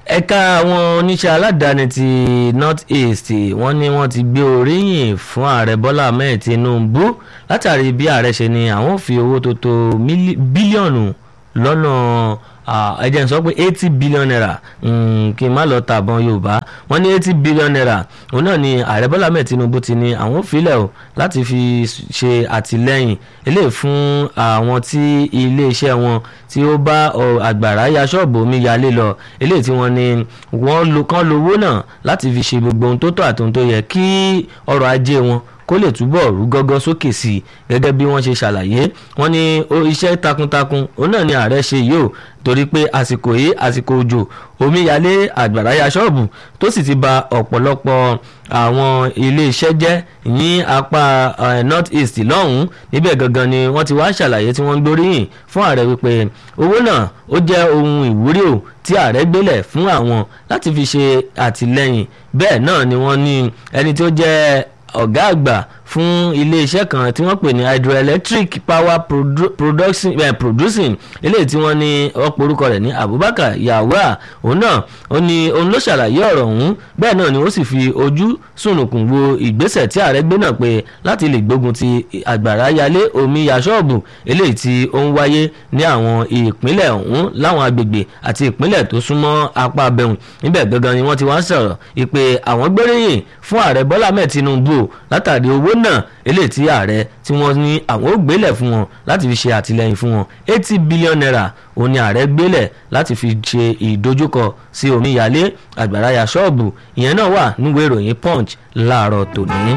ẹ̀ka àwọn oníṣẹ́ aládàáni ti north east wọ́n ní wọ́n ti gbé oríyìn fún ààrẹ bọ́lá ahmed tinubu látàrí bí ààrẹ ṣe ni àwọn ò fi owó tó tó mílí- bílíọ̀nù lọ́nà ẹ jẹ́ n sọ pé eighty billion naira mm, kí n má lọ tàbọn yorùbá wọ́n ní eighty billion naira òun náà ni ààrẹ bọ́lá ahmed tinubu ti ní àwọn ò filẹ̀ o láti fi ṣe àtìlẹ́yìn eléyìí fún àwọn tí iléeṣẹ́ wọn tí ó bá ọ, àgbàrá ya ṣọ́ọ̀bù omi yalé lọ eléyìí tí wọ́n ní wọ́n lo kán lówó náà láti fi ṣe gbogbo ohun tó tọ́ àti ohun tó yẹ kí ọrọ̀ ajé wọn kó lè túbọ̀ rú gọ́gọ́ sókè sí i gẹ́gẹ́ bí wọ́n ṣe ṣàlàyé wọ́n ní ó iṣẹ́ takuntakun òun náà ni ààrẹ ṣe yìí o torí pé àsìkò yìí àsìkò òjò omíyalé àgbàrá ya ṣọ́ọ̀bù tó sì ti ba ọ̀pọ̀lọpọ̀ àwọn iléeṣẹ́ jẹ́ ní apá eh, north east lọ́hùn-ún níbẹ̀ gangan ni wọ́n ti wá ṣàlàyé tí wọ́n ń gbóríyìn fún ààrẹ wípé owó náà ó jẹ́ ohun ìwúrí o tí ààrẹ gbélẹ̀ fún àwọn láti fi ṣe àtìlẹ́yìn bẹ́ẹ̀ náà ni wọ́n ní ẹni tó jẹ́ ọ̀gá àgbà fún iléeṣẹ́ kan tí wọ́n pè ní hydroelectric power produ production, eh, producing eléyìí tí wọ́n ní ọ̀pọ̀ orúkọ rẹ̀ ní abubakar yawa òun náà ó ní òun ló ṣàlàyé ọ̀rọ̀ ọ̀hún bẹ́ẹ̀ náà ni ó sì fi ojú sùnùkùn wo ìgbésẹ̀ tí ààrẹ gbé náà pé láti lè gbógun ti àgbàrá yalé omi ya ṣọ́ọ̀bù eléyìí tí ó ń wáyé ní àwọn ìpínlẹ̀ ọ̀hún láwọn agbègbè àti ìpínlẹ̀ tó súnmọ́ apá abẹ́hùn níbẹ̀ gangan ni wọ́n ti wá sọ̀rọ̀ ìpè àwọn gbóríyìn fún ààrẹ bọ́lá ahmed tinubu látàrí owó náà eléyìí tí ààrẹ tí wọ́n ní àwọn ò gbélẹ̀ fún wọn láti fi ṣe àtìlẹyìn fún wọn eighty billion naira òun ni ààrẹ gbélẹ̀ láti fi ṣe ìdojúkọ sí omíyalé àgbàrá ya ṣọ́ọ̀bù ìyẹn náà wà níwèé ìròyìn punch láàárọ̀ tòní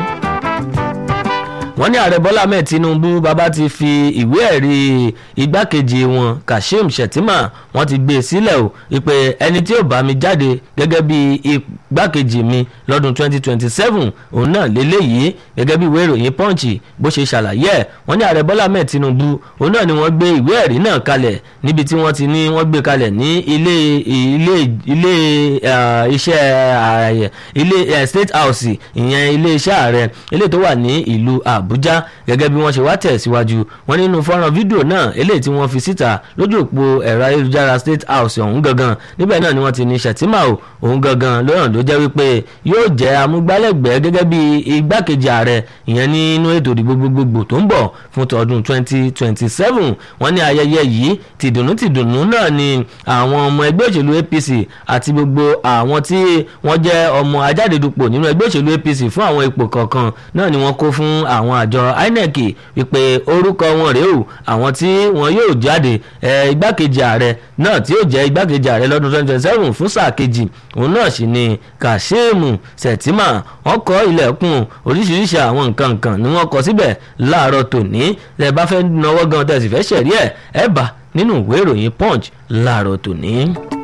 wọ́n ní ààrẹ bọ́lá ahmed tinubu bàbá ti fi ìwé ẹ̀rí igbákejì wọn kashim shettima wọ́n ti gbé e sílẹ̀ o ìpè ẹni tí ó bá mi jáde gẹ́gẹ́ bí igbákejì mi lọ́dún 2027 òun náà lélẹ́yìí gẹ́gẹ́ bí ìwé ìròyìn punch bó ṣe ṣàlàyé ẹ̀ wọ́n ní ààrẹ bọ́lá ahmed tinubu òun náà ni wọ́n gbé ìwé ẹ̀rí náà kalẹ̀ níbi tí wọ́n ti ní wọ́n gbé kalẹ̀ ní ilé ilé ilé iṣẹ́ ààyè ilé state house ìyẹn ilé iṣẹ́ ààrẹ ilé tó wà ní ìlú àbújá gẹ́gẹ́ bí wọ́n ṣe wá tẹ̀síwájú wọ́n nínú fọ́nrán fídíò náà eléyìí tí wọ́n fi síta lójú òpó ẹ̀rọ ayélujára state house ọ̀hún gangan níbẹ̀ náà ni wọ́n ti ní ṣètìmá o òun gangan lọ́rùn ló jẹ́ wípé yóò jẹ́ amúgbálẹ́gbẹ̀ẹ́ gẹ́gẹ́ bí igbákejì ààrẹ ìyẹn nínú ètò ìdìbò gbogbogbò tó ń bọ̀ fún tọdún 2027 wọ́n ní ayẹyẹ yìí tìdùnnú tìdùnnú náà ni àwọn ọmọ ẹgbẹ́ òṣèlú apc àti gbogbo àwọn tí wọ́n jẹ́ ọmọ ajáde-dupò nínú ẹgbẹ́ òṣèlú apc fún àwọn ipò kọ̀ọ̀kan náà ni wọ́n kó fún àwọn àjọ inec wípé orúkọ wọn rèé o àwọn tí wọn yóò jáde igbákejì ààrẹ náà tí yóò jẹ́ igbákejì ààrẹ lọ́dún 2027 fún sáà kejì òun náà sì ni kasheem sẹ̀tìmà wọ́n kọ́ ilẹ̀kùn oríṣiríṣi àwọn nǹkan nǹkan ni wọ́n kọ síbẹ̀ láàárọ̀ tòní tẹ́ bá fẹ́ náwó gan tẹ́ sì fẹ́ ṣẹ̀rí ẹ̀ ẹ̀ bá nínú ìwé ìròyìn punch láàárọ̀ tòní.